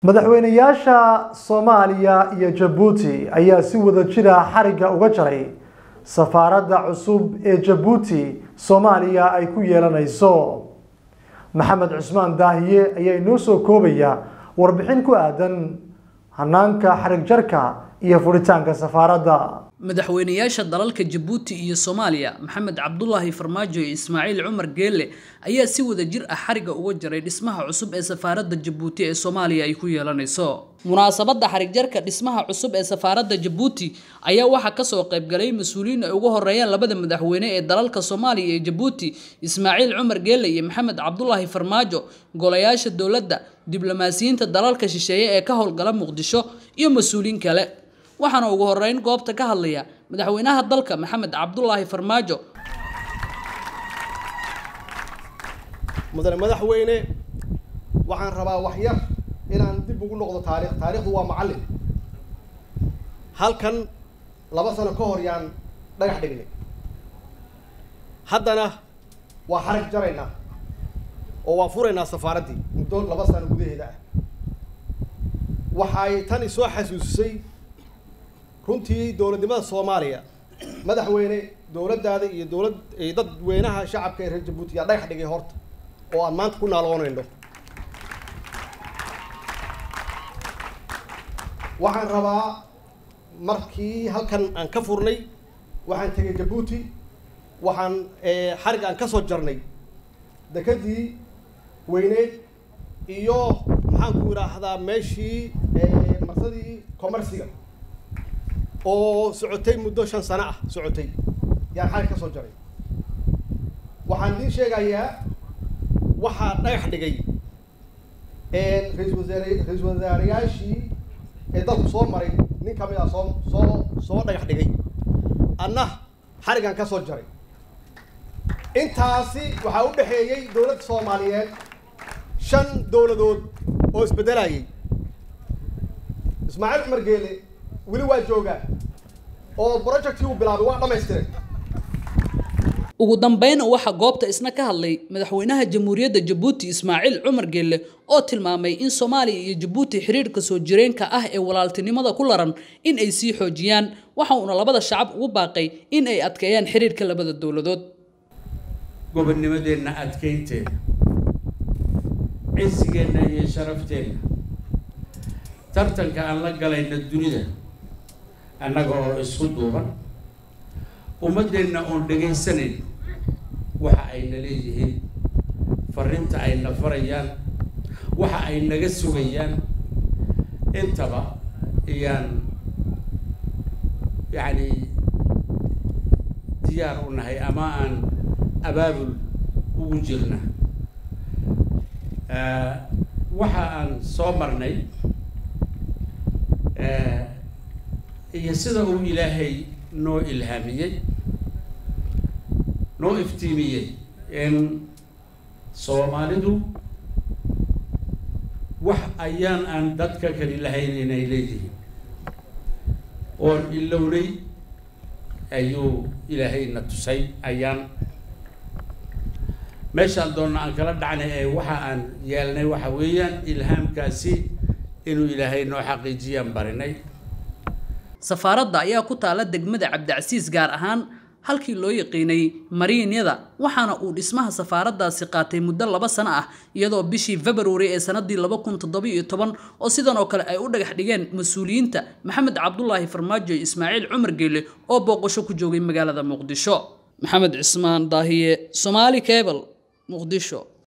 madaxweynayaasha soomaaliya iyo jabuuti ayaa si wada jira xarigga uga jaray safaaradda cusub ee jabuuti soomaaliya ay ku yeelanayso maxamed cusmaan daahiye ayaa inoo soo koobaya warbixin ku aadan hanaanka xarig jarka iyo furitaanka safaaradda madaxweynayaasha dalalka jabuuti iyo soomaaliya maxamed cabdulaahi farmaajo iyo ismaaciil cumar geelle ayaa si wada jir ah xariga uga jaray dhismaha cusub ee safaaradda jabuuti ee soomaaliya ay ku yeelanayso munaasabadda xarig jarka dhismaha cusub ee safaaradda jabuuti ayaa waxaa kasoo qaybgalay mas-uuliyiin ay ugu horeeyaan labada madaxweyne ee dalalka soomaaliya iyo jabuuti ismaaciil cumar geelle iyo maxamed cabdulaahi farmaajo golayaasha dowladda diblomaasiyiinta dalalka shisheeye ee ka howlgala muqdisho iyo mas-uuliyiin kale waxaana ugu horeyn goobta ka hadlaya madaxweynaha dalka maxamed cabdulaahi farmaajo mudane madaxweyne waxaan rabaa wax yar inaan dib ugu noqdo taarikh taarikhdu waa macallin halkan laba sano ka hor yaan dhagax dhignay haddana waa xarag jaraynaa oo waan furaynaa safaaraddii muddo laba sano gudaheeda ah waxay tan isoo xasuusisay runtii dowladnimada soomaaliya madaxweyne dowladdaada iyo dowlad dadweynaha shacabka ee reer jabuuti yaa dhagax dhigay horta oo aan maanta ku naaloonayno waxaan rabaa markii halkan aan ka furnay waxaan tegay jabuuti waxaan xarig aan ka soo jarnay dekadii weyneed iyo maxaan ku idhaahdaa meeshii marsadii commerciga oo socotay muddo shan sano ah socotay yaan xarig ka soo jaray waxaan idiin sheegayaa waxaa dhagax dhigay ra-isul wasaare ra-isul wasaarayaashii ee dalku soo maray nin kamid ah soo soo soo dhagax dhigay anna xarigan ka soo jaray intaasi waxaa u dhexeeyey dowladda soomaaliyeed shan dowladood oo isbeddelayay ismaaciil cumar geele weli waa joogaa oo projectii uu bilaabay waa dhamaystiray ugu dambeyn waxaa goobta isna ka hadlay madaxweynaha jamhuuriyadda jabuuti ismaaciil cumar geelle oo tilmaamay in soomaaliya iyo jabuuti xiriirka soo jireenka ah ee walaaltinimada ku laran in ay sii xoojiyaan waxa uuna labada shacab ugu baaqay in ay adkeeyaan xiriirka labada dowladood gobonnimadeenna adkaynteeda cisigeenna iyo sharafteenna tartanka aan la galayna dunida annaga oo isku duuban ummaddeenna oon dhegaysanayn waxa ayna leeyihiin farrinta ayna farayaan waxa ay naga sugayaan intaba iyaan yacni diyaar u nahay ama aan abaabul ugu jirna waxa aan soo marnay iyo sida uu ilaahay noo ilhaamiyey noo iftiimiyey in soomaalidu wax ayaan aan dadka kali lahayn inay leeyihiin oon ilownay ayuu ilaahayna tusay ayaan meeshaan doonna aan kala dhacnay ee waxa aan yeelnay waxa weeyaan ilhaamkaasi inuu ilaahay noo xaqiijiyaan barinay safaaradda ayaa ku taala degmada cabdicasiis gaar ahaan halkii loo yaqiinay mariinyada waxaana uu dhismaha safaaraddaasi qaatay muddo laba sano ah iyadoo bishii februari ee sanadii laba kun toddoba iyo toban oo sidan oo kale ay u dhagax dhigeen mas-uuliyiinta maxamed cabdulaahi farmaajo iyo ismaaciil cumar geelle oo booqasho ku joogay magaalada muqdisho maxamed cismaan daahiye somaali cable muqdisho